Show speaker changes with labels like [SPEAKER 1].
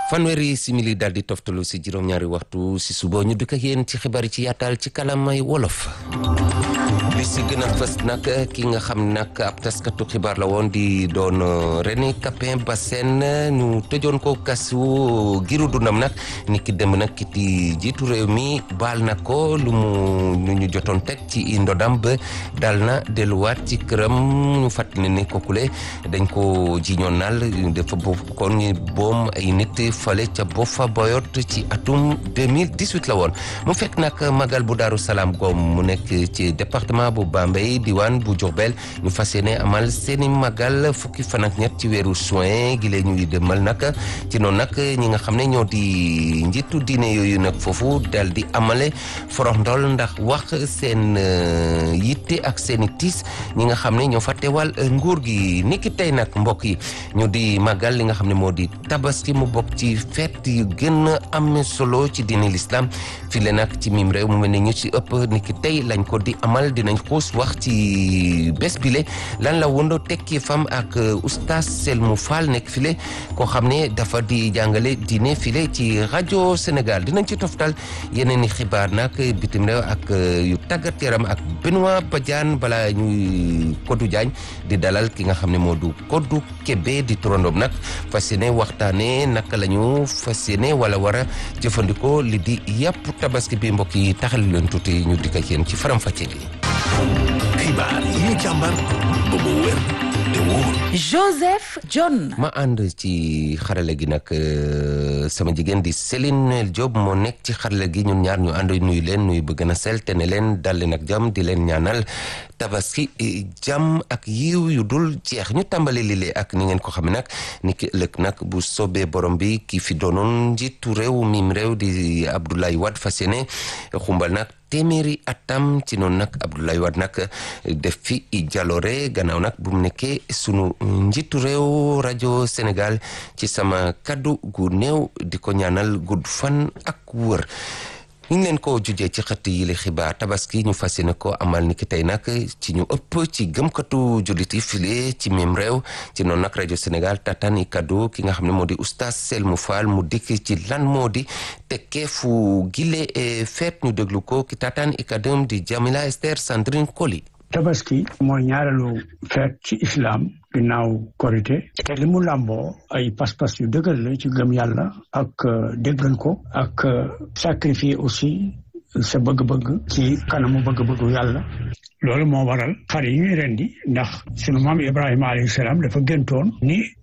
[SPEAKER 1] fanweeri simili daal di toftalu si juróom-ñaari waxtu si suba ñu dëkk ak yéen ci xibaar yi ci yaatal ci kalamay wolof li si gën a fës nag ki nga xam nag ab taskatu xibaar la woon di doon René Capain Bassène ñu tëjoon ko kasu giru dundam nag ni ki dem nag kiti jiitu réew mi baal na ko lu mu lu ñu jotoon teg ci ndodam ba dal na delluwaat ci këram ñu fàttali ne kookule dañ ko jiñoon naal dafa bokkoon boom ay nit fale ca Boffa Bayotte ci atum 2018 la woon mu fekk nag magal bu Daaru Salaam goom mu nekk ci département bu Bambey diwaan bu Diourbel ñu fas yéene amal seeni magal fukki fan ak ñett ci weeru juin gi lee ñuy demal nag ci noonu nag ñi nga xam ne ñoo di njiitu diine yooyu nag foofu dal di amale foroxndol ndax wax seen yitte ak seeni tiis ñi nga xam ne ñoo fa teewal nguur gi niki tey nag mbokk yi ñu di magal li nga xam ne moo di tabaski mu bokk ci fête yu gën a am solo ci diine l'islam fii le nag ci mim réew mu mel ne ñu ci ëpp niki tey lañ ko di amal dinañ xuus wax ci bés bile lan la wondo tekki fam ak oustaz Selmou Fall nekk file koo xam ne dafa di jàngale diine file ci rajo Sénégal dinañ ci toftal yeneen i xibaar nag bitim réew ak yu tàggat yaram ak Benoît Badiane bala ñuy Kodou Diagne di dalal ki nga xam ne moo du Kodou Kébé di turandoom nag fas yéene waxtaane naka la ñu fas yéene wala war a jëfandikoo li di yàpp tabaski bi mbokk yi taxal leen tuuti ñu dikk ak yéen ci faram-fàcce gi
[SPEAKER 2] xibaar yi ñu càmbar ba mu wér te wóor
[SPEAKER 3] Joseph John
[SPEAKER 1] ma ànd ci xarale gi nag sama jigéen di Céline Diop moo nekk ci xarale gi ñun ñaar ñu ànd nuyu leen nuyu bëgg na sel te ne leen dal leen ak jàmm di leen ñaanal tabaski jàmm ak yiw yu dul jeex ñu tàmbali lile ak ni ngeen ko xam nag ni ki ëllëg nag bu soobee borom bi ki fi doonoon njiitu réew mim réew di Abdoulaye Wade fas yéene xumbal nag téeméeri atam ci noonu nag Abdoulaye Wade nag def fi jaloore gannaaw nag bu mu nekkee sunu njiitu réew rajo Sénégal ci sama kaddu gu néew di ko ñaanal gudd fan ak wër ñu ngi leen ko jujee ci xëtt yi li xibaar tabaski ñu fas yéene ko amal ni ki tey nag ci ñu ëpp ci gëmkatu jullit yi file ci même réew ci noonu nag rajo Sénégal tataan i kaddu ki nga xam ne moo di oustaz Selmou Fall mu dikk ci lan moo di tekkee fu gile feet ñu déglu ko ki tataan i kaddu di Jamila Esther Sandrine Koli
[SPEAKER 4] tabaski mooy ñaareelu feet ci islam ginnaaw korité te li mu làmboo ay pas-pas yu dëgër la ci gëm yàlla ak déggal ko ak sacrifier aussi sa bëgg-bëgg ci kanamu bëgg-bëggu yàlla loolu moo waral xar yi ñuy rendi ndax sunu maam Ibrahima alayhi salaam dafa gëntoon ni